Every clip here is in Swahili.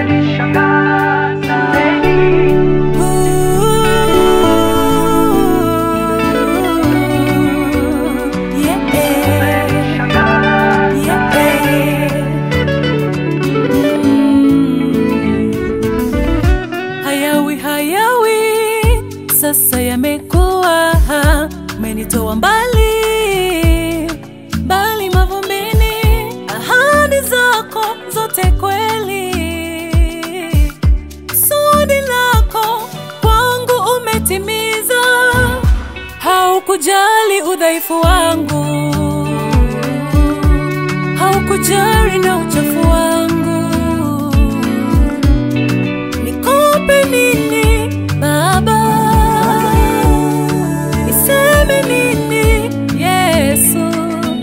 Hayawi hayawi, sasa yamekuwa, umenitoa mbali mbali mavumbini, ahadi zako zote kweli, kusudi lako kwangu umetimiza, haukujali udhaifu wangu, haukujali na uchafu wangu Nikupe nini Baba? Niseme nini Yesu?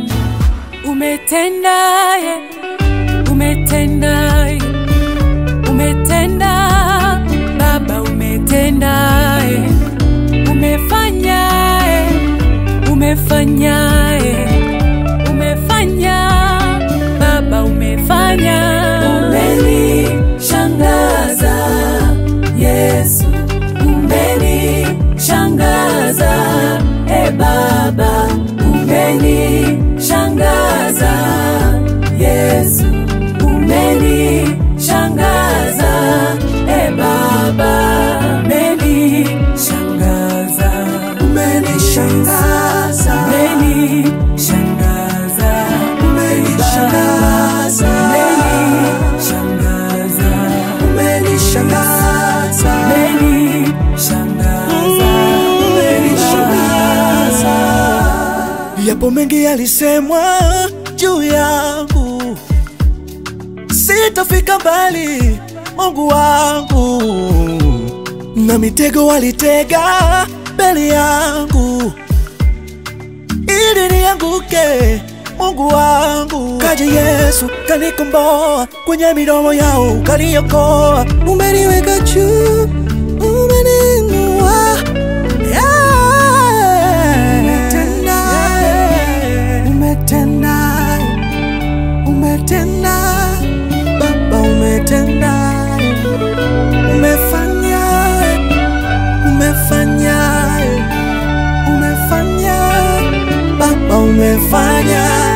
Umetendaye, umetendaye, umetenda Baba, umetendaye, umefanyaye, umefanyaye, umefanya Baba, umefanya, umenishangaza Yesu, umenishangaza e Baba, umenishangaza Yesu, umenishangaza e Baba, umenishangaza, Umenishangaza, umenishangaza, umenishangaza, umenishangaza, umenishangaza, umenishangaza. Yapo mengi yalisemwa juu yangu, sitafika mbali, Mungu wangu, na mitego walitega mbele yangu ili nianguke. Mungu wangu, kaja Yesu kanikomboa, kwenye midomo yao kaniokoa, umeniweka juu, umeniinua Umetenda, umetenda, Baba umetenda, umefanya, umefanya, umefanya, Baba umefanya.